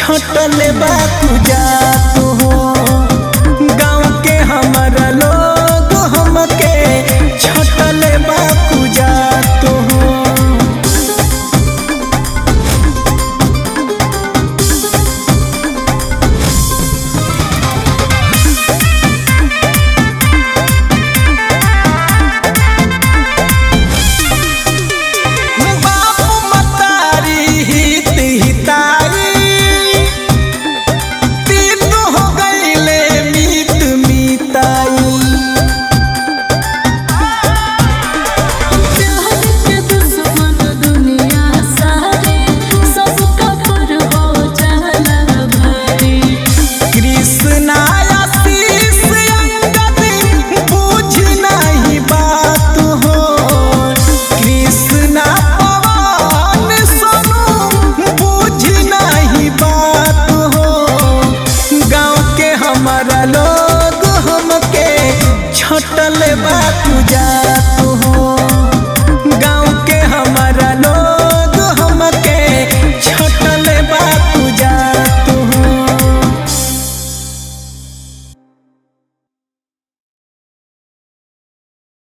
छटल बा पूजा तो गाँव के हमारा लोग हमके छटल बा पूजा तो बापू मतारी हित हिताई तीन हो गईले मीत मीताई प्यार के दुश्मन दुनिया सारे सबका पर हो जाला भारी कृष्णा आशीष अंगद बुझ नहीं बात हो कृष्णा पवन सोनू बुझ नहीं बात हो गाँव के हमारा लोग हमके छटल बात